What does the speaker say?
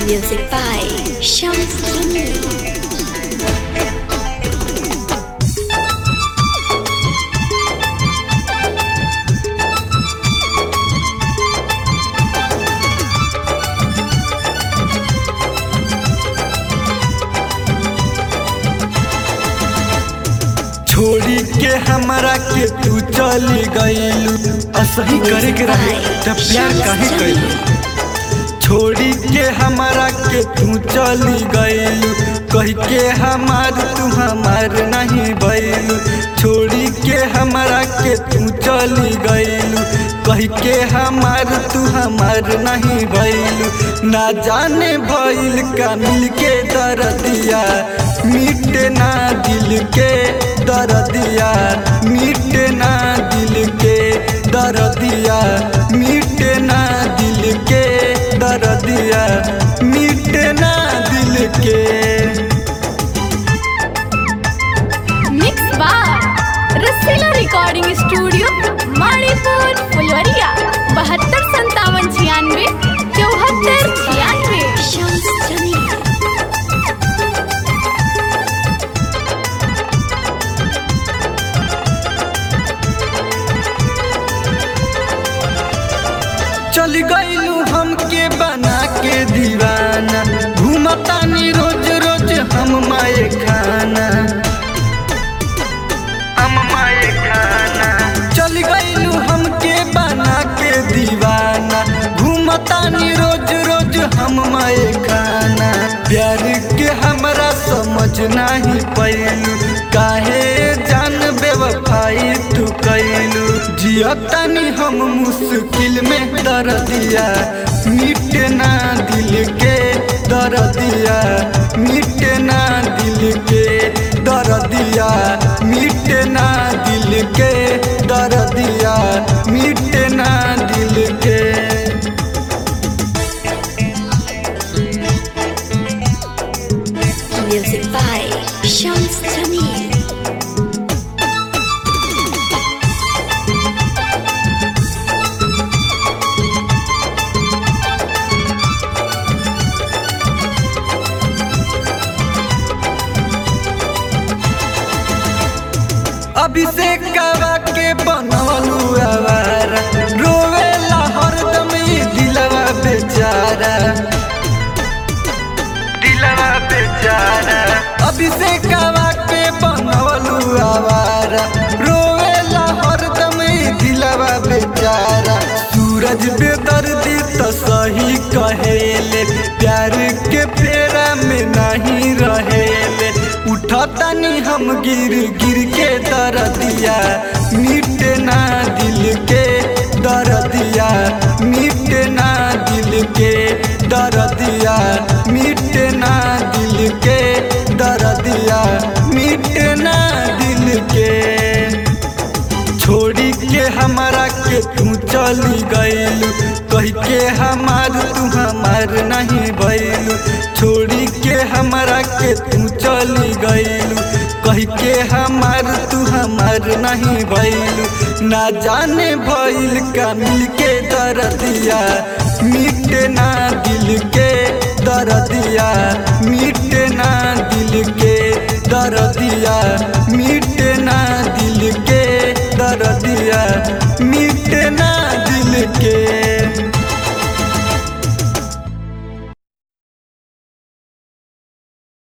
Music by Shams Jamil. छोड़ी के हमरा के तू चली गईलू असही करे के रहे तब प्यार काहे कैलू छोड़ी के हमरा के तू चली गईलू कह के हमार तू हमार नहीं बैलू छोड़ी के हमरा के तू चली गईलू कह के हमार तू हमार नहीं बैलू ना जाने भइल का मिल के दर्दिया मिटे ना दिल के दर्दिया मिटे ना दिल के दर्दिया मिटे ना दिल के दर्दिया मिटे ना दिल के मिक्स बार रसीला रिकॉर्डिंग स्टूडियो मणिपुर फुलवरिया बहत्तर संतावन छियानवे चौहत्तर छियानवे Shams Jamil. चल गईलू हमके बना के दीवाना घूमतानी रोज रोज हम माए खाना हम माए खाना चल गईलू हमके बना के दीवाना घूमतानी रोज रोज हम माए खाना प्यार के हमरा समझ नहीं पैलू काहे जान बेवफाई तू कैलू जियतानी हम मुश्किल में दर्दिया मिटे ना दिल के दर्दिया मिटे ना दिल के दर्दिया मिटे ना दिल के दर्दिया मिटे ना दिल के Music by Shams Jamil. Abhishek कवा के बनवलू आवारा रोवेला हरदम ई दिलवा बेचारा दिलवा बेचारा अभिषेक कवा के बनवलू आवारा रोवेला हरदम ई दिलवा बेचारा सूरज बेदर्दी तो सही कहेले प्यार के फेरा में नहीं रहेले उठतानी हम गिर गिर के दर्दिया मिटे ना दिल के दर्दिया मिटे ना दिल के दर्दिया मिटे ना दिल के दर्दिया मिटे ना दिल के छोड़ी के हमारा के तू चली गईलू कह के हमार तू हमार नहीं बैलू छोड़ी के हमारा के तू चली गईलू कह के हमार तू हमार नहीं बैलू ना जाने भइल का मिल के दर्दिया मिटे ना दिल के दर्दिया